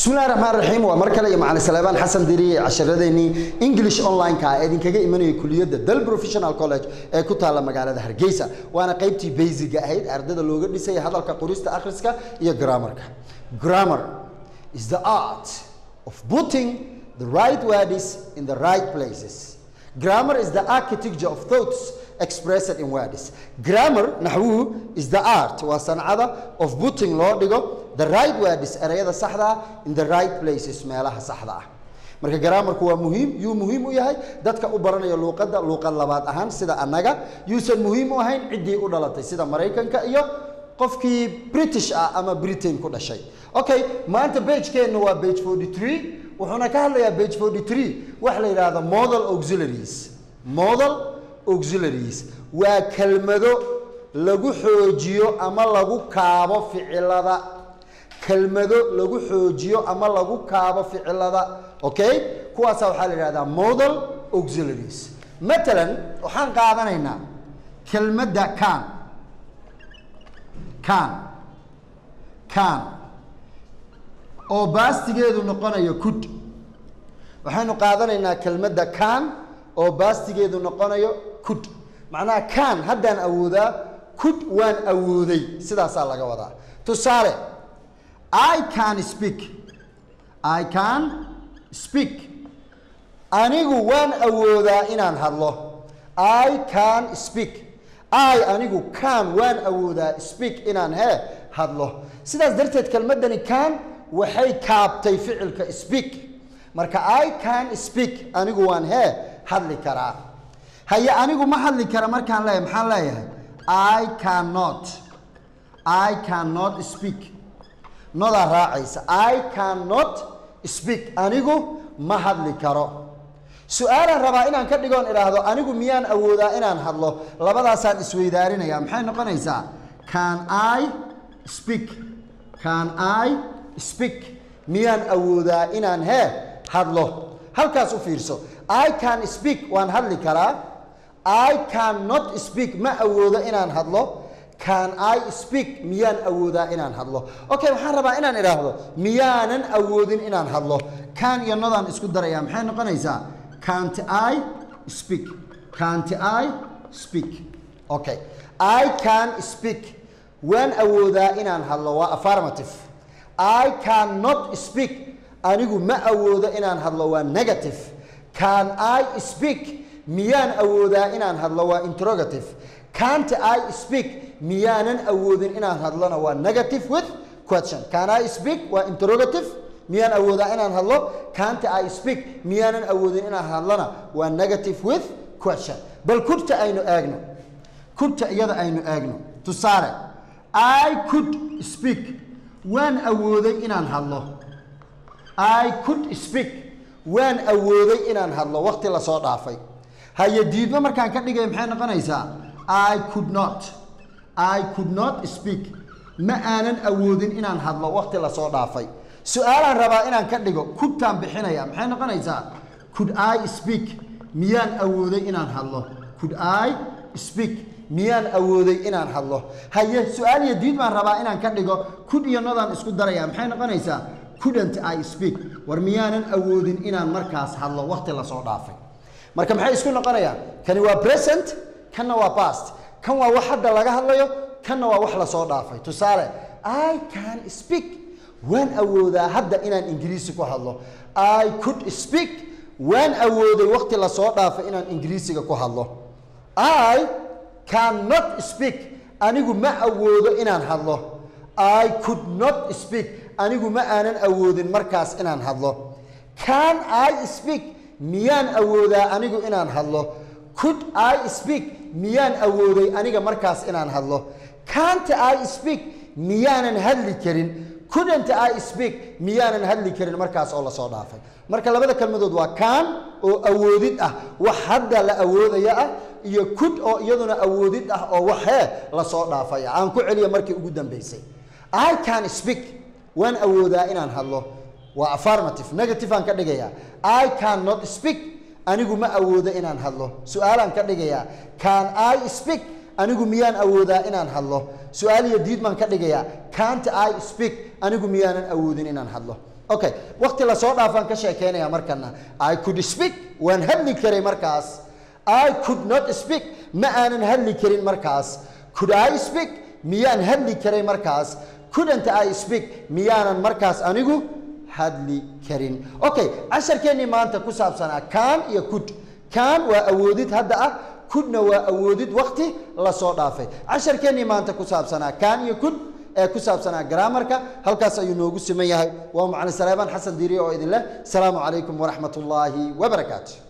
bismillahi raxmaan raxiim waa mar kale iyo macalin saleebaan xasan diriye casharadeenii english online-ka ah ee idinkaga imanayay kuliyadda dal professional college ee ku taalla magaalada hargeysa waana qaybtii basiga ahayd ardada looga dhisay hadalka qorista akhriska iyo grammarka grammar is the art of putting the right words in the right places grammar is the architecture of thoughts expressed in words grammar naxwuhu is the art waa sancada of putting loo dhigo the right words ereyada saxda ah in the right places meelaha saxda ah marka grammarku waa muhiim yuu muhiim u yahay dadka u baranaya luuqadda luuqad labaad ahaan sida annaga yuusan muhiim u ahayn ciddii u dhalatay sida maraykanka iyo qofkii british ah ama britain ku dhashay okay maanta bagekeenna waa bage 43 wuxuuna ka hadlayaa bage 43 wax la yidhaahdo model auxiliaries model auxiliaries waa kelmado lagu xoojiyo ama lagu kaabo ficilada kelmado lagu xoojiyo ama lagu kaabo ficilada okay kuwaasa waxaa la yidhahdaa model auxiliaries matalan waxaan qaadanaynaa kelmadda can can can oo baastigeedu noqonayo kud waxaynu qaadanaynaa kelmadda can oo baastigeedu noqonayo kud macnaha can haddaan awoodaa kud waan awooday sidaasaa laga wadaa tusaale i can speak i can speak anigu waan awoodaa inaan hadlo i can speak i anigu can waan awoodaa speak inaan hee hadlo sidaas darteed kelmaddani can waxay kaabtay ficilka speak marka i can speak anigu waan hee hadli karaa haye anigu ma hadli kara markaan leeyahay maxaan leeyahay i cannot i cannot speak nodaa raacaysa i cannot speak anigu ma hadli karo su-aalaan rabaa inaan ka dhigoon idhaahdo anigu miyaan awoodaa inaan hadlo labadaasaan isweydaarinaya maxay noqonaysaa can i speak can i speak miyaan awoodaa inaan hee hadlo halkaas u fiirso i can speak waan hadli karaa i cannot speak ma awoodo inaan hadlo can i speak miyaan awoodaa inaan hadlo okay waxaan rabaa inaan idhaahdo miyaanan awoodin inaan hadlo can iyo nodaan isku darayaa maxay noqonaysaa can't i speak can't i speak okay i can speak waan awoodaa inaan hadlo waa affirmative i cannot speak anigu ma awoodo inaan hadlo waa negative can i speak miyaan awoodaa inaan hadlo waa interrogative can't i speak miyaanan awoodin inaan hadlona waa negative with question can i speak waa interrogative miyaan awoodaa inaan hadlo can't i speak miyaanan awoodin inaan hadlona waa negative with question bal kudta aynu eegno kudta iyada aynu eegno tusaale i could speak waan awooday inaan hadlo i could speak waan awooday inaan hadlo waqti lasoo dhaafay haye diidmo markaan ka dhigay maxay noqonaysaa i could not i could not speak ma aanan awoodin inaan hadlo waqti lasoo dhaafay su-aalaan rabaa inaan ka dhigo kudtaan bixinaya maxay noqonaysaa could i speak miyaan awooday inaan hadlo could i speak miyaan awooday inaan hadlo haye su-aal iyo diid baan rabaa inaan ka dhigo kud iyo nodaan isku daraya maxay noqonaysaa couldn't i speak war miyaanan awoodin inaan markaas hadlo waqti lasoo dhaafay marka maxay isku noqonayaan kani waa present kanna waa past kan waa wax hadda laga hadlayo kanna waa wax lasoo dhaafay tusaale i can speak waan awoodaa hadda inaan ingiriisi ku hadlo i could speak waan awooday waqti lasoo dhaafay inaan ingiriisiga ku hadlo i cannot speak anigu ma awoodo inaan hadlo i could not speak anigu ma aanan awoodin markaas inaan hadlo can i speak miyaan awoodaa anigu inaan hadlo could i speak miyaan awooday aniga markaas inaan hadlo can't i speak miyaanan hadli karin couldn't i speak miyaanan hadli karin markaas oo lasoo dhaafay marka labada kelmadood waa can oo awoodid ah wax hadda la awoodaya ah iyo could oo iyaduna awoodid ah oo wax hee lasoo dhaafaya aan ku celiya markii ugu dambeysay i can speak waan awoodaa inaan hadlo waa affirmative negative aan ka dhigayaa i cannot speak anigu ma awoodo inaan hadlo su-aalaan ka dhigayaa can i speak anigu miyaan awoodaa inaan hadlo su-aal iyo diid baan ka dhigayaa can't i speak anigu miyaanan awoodin inaan hadlo okay waqti lasoo dhaafaan ka sheekeynaya markana i could speak waan hadli karay markaas i could not speak ma aanan hadli karin markaas could i speak miyaan hadli karay markaas couldn't i speak miyaanan markaas anigu hadli karin okay casharkeennii maanta ku saabsanaa kaan iyo could kaan waa awoodid hadda ah kudna waa awoodid wakti lasoo dhaafay casharkeennii maanta ku saabsanaa kaan iyo kud ee ku saabsanaa graamarka halkaas ayuu noogu siman yahay waa macalin saleebaan xasan diiriye oo idin leh asalaamu calaykum waraxmat ullaahi wabarakaatu